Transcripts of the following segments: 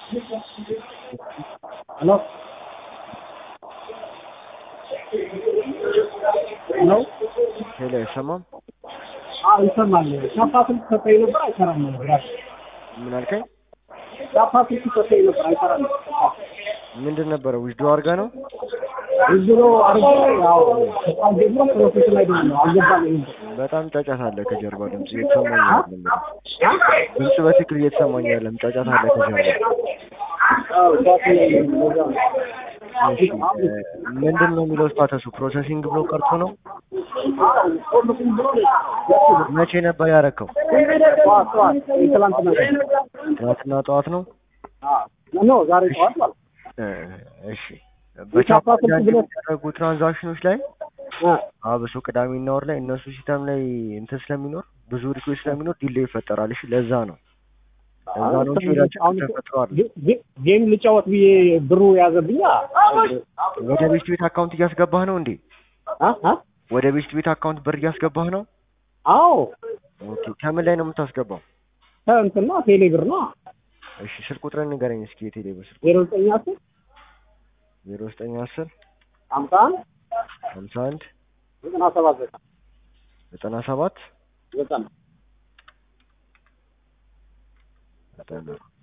ሄሎ ሄሎ ሄሎ አይሰማም? አዎ ይሰማል። ሻፓ ስልክ ሰጠኝ ነበር አይሰራም ነበር። ምን አልከኝ? ሻፓ ስልክ ሰጠኝ ነበር አይሰራም። ምንድን ነበረ? ዊዝዶ አድርጋ ነው? ዝሮ አርጎ ያው በጣም ደግሞ ፕሮሴስ ላይ ነው አልገባኝም። በጣም ጫጫታ አለ ከጀርባ ድምጽ እየተሰማኝ አይደለም። ድምጽ በትክክል እየተሰማኝ አይደለም። ጫጫታ አለ ከጀርባ። አዎ ሻፓ ላይ ነው ለዛ ነው። እሺ እ፣ ምንድን ነው የሚለው ስታተሱ? ፕሮሰሲንግ ብሎ ቀርቶ ነው? ሁሉም ብሎ ነው መቼ ነበር ያረከው? ጠዋት ጠዋት ትላንትና ትናንትና ጠዋት ነው? አዎ ኖ ዛሬ ጠዋት ማለት እ፣ እሺ በቻፓ የቻፓ ስልክ ብሎ- የሚደረጉ ትራንዛክሽኖች ላይ አ አብሶ ቅዳሜና ወር ላይ እነሱ ሲስተም ላይ እንትን ስለሚኖር ብዙ ሪኩዌስት ስለሚኖር ዲሌይ ይፈጠራል። እሺ ለዛ ነው ለዛ ነው እንጂ ሌላ ችግር ተፈጥሯል። ጌም ልጫወት ብዬ ብሩ ያዘብኛ ወደ ቤስት ቤት አካውንት እያስገባህ ነው እንዴ? አ አ ወደ ቤስት ቤት አካውንት ብር እያስገባህ ነው? አዎ ኦኬ ከምን ላይ ነው የምታስገባው? ከእንትና ቴሌ ብር ነው እሺ ስልክ ቁጥርን ንገረኝ እስኪ የቴሌ ብር ስልክ ዜሮ ዘጠኝ አስር ዜሮ ዘጠኝ አስር ሀምሳ አንድ ሀምሳ አንድ ዘጠና ሰባት ዘጠና ዘጠና ሰባት ዘጠና ዘጠና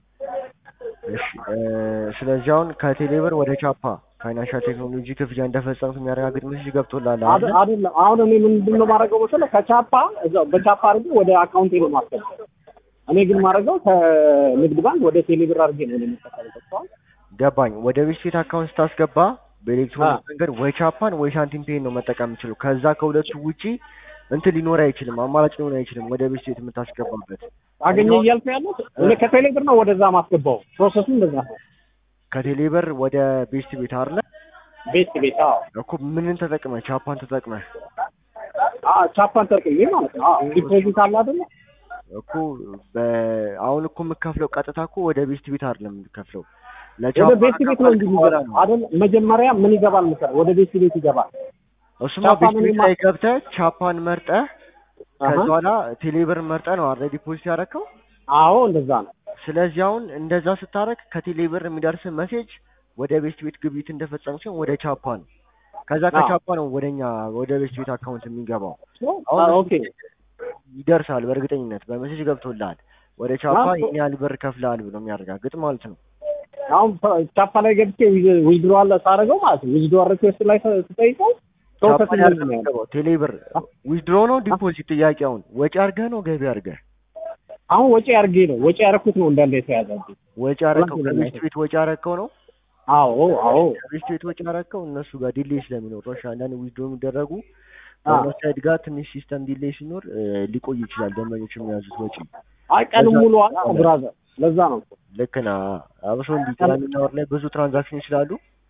እሺ እ፣ ስለዚህ አሁን ከቴሌ ብር ወደ ቻፓ ፋይናንሻል ቴክኖሎጂ ክፍያ እንደፈጸምክ የሚያረጋግጥ ሜሴጅ ገብቶልሃል አደ- አይደል? አይደለም አሁን እኔ ምንድን ነው ማድረገው መሰለህ ከቻፓ እዛው በቻፓ አድርጌ ወደ አካውንቴ ነው ማስገባው እኔ ግን ማድረገው ከንግድ ባንክ ወደ ቴሌ ብር አድርጌ ነው የሚጠቀምበት ገባኝ። ወደ ቤስት ቤት አካውንት ስታስገባ በኤሌክትሮኒክ አ። መንገድ ወይ ቻፓን ወይ ሳንቲም ፔን ነው መጠቀም የምችለው። ከዛ ከሁለቱ ውጪ እንትን ሊኖር አይችልም፣ አማራጭ ሊሆን አይችልም። ወደ ቤስት ቤት የምታስገባበት አገኘ እያልኩ ያሉት እኔ ከቴሌ ብር ነው ወደዛ ማስገባው ፕሮሰሱ እንደዛ ነው ከቴሌ ብር ወደ ቤስት ቤት አለ ቤት ቤት አዎ እኮ ምንን ተጠቅመህ ቻፓን ተጠቅመህ አዎ ቻፓን ተርቅዬ ማለት ነው አዎ ዲፖዚት አለ አይደለ እኮ በ- አሁን እኮ የምከፍለው ቀጥታ እኮ ወደ ቤስት ቤት አይደለም የምከፍለው ወደ ቤት ቤት ነው እንጂ በኋላ የሚገባው አይደል መጀመሪያ ምን ይገባል መሰለህ ወደ ቤት ቤት ይገባል እሱማ ቻፓን ቤስት ቤት እኔማ- ላይ ገብተህ ቻፓን መርጠህ ከዛ አሀ። በኋላ ቴሌ ብር መርጠህ ነው አይደል ዲፖዚት ያደረከው። አዎ እንደዛ ነው ስለዚህ አሁን እንደዛ ስታረግ ከቴሌ ብር የሚደርስ መሴጅ ወደ ቤስት ቤት ግብይት እንደፈጸም ሲሆን ወደ ቻፓ ነው። ከዛ አዎ። ከቻፓ ነው ወደኛ ወደ ቤስት ቤት አካውንት የሚገባው። አዎ አሁን ኦኬ ይደርሳል፣ በእርግጠኝነት በመሴጅ ገብቶልሃል። ወደ ቻፓ አዎ። ይህን ያህል ብር ከፍለሃል ብሎ የሚያረጋግጥ ማለት ነው። አሁን ቻፓ ላይ ገብቼ ዊዝድሮ አለ ሳደርገው ማለት ነው ዊዝድሮ ሪኩዌስት ላይ ስጠይቀው ቻፓ ፕሮሰስ ላይ ነው አይደለም ያለው የሚገባው ቴሌ ብር ዊዝድሮ ነው ዲፖዚት ጥያቄውን ወጪ አድርገህ ነው ገቢ አድርገህ አሁን ወጪ አድርጌ ነው ወጪ ያደረኩት ነው እንዳለ የተያዘብኝ ወጪ አረከው ሁለት ከቤስት ቤት ወጪ አረከው ነው አዎ አዎ ከቤስት ቤት ወጪ አረከው እነሱ ጋር ዲሌይ ስለሚኖር ነው። እሺ አንዳንድ ዊዝድሮ የሚደረጉ አዎ። በእነሱ ሳይድ ጋር ትንሽ ሲስተም ዲሌይ ሲኖር እ፣ ሊቆይ ይችላል ደንበኞች የሚያዙት ወጪ አይ ቀን ለዛ- ሙሉ አላ ብራዘር ለዛ ነው እኮ። ልክ ነህ። አብሶ እንዲህ ቅዳሜና ወር ላይ ብዙ ትራንዛክሽን ስላሉ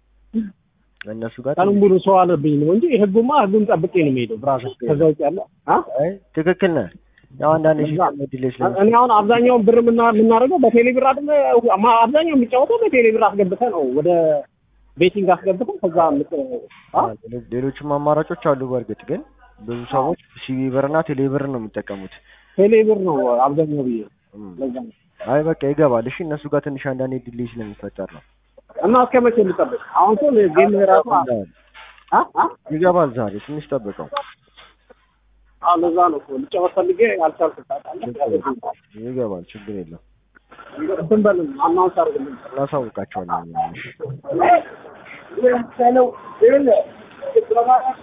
እነሱ ጋር ቀን ሙሉ ሰው አለብኝ ነው እንጂ ህጉማ ህጉን ጠብቄ ነው የሚሄደው ብራዘር ከዛ ውጭ ያለ አ አይ ትክክል ነህ። ያው አንዳንድ ለዛ- ሲስተም ዲሌይ እኔ ስለሚኖር አሁን አብዛኛውን ብር የምና- የምናደርገው በቴሌ ብር አይደለ ማ- አብዛኛው የሚጫወተው በቴሌ ብር አስገብተህ ነው ወደ ቤቲንግ አስገብተህ ከዛ ምት አ ሌሎ- ሌሎችም አማራጮች አሉ። በእርግጥ ግን ብዙ ሰዎች ሲቢ ብር እና ቴሌ ብር ነው የሚጠቀሙት። ቴሌ ብር ነው አብዛኛው ብዬ እም። ለዛ ነው አይ በቃ ይገባል። እሺ እነሱ ጋር ትንሽ አንዳንዴ ዲሌይ ስለሚፈጠር ነው። እና እስከ መቼ ልጠብቅ አሁን እኮ ጌም ራሱ አ አ ይገባል። ዛሬ ትንሽ ጠብቀው። አዎ ለዛ ነው እኮ ልጫወት ፈልጌ አልቻልኩም ታውቃለህ ይገባል። ችግር የለም። እንትን በል አናውንስ አድርግልኝ እናሳውቃቸዋለን። እሺ። ነው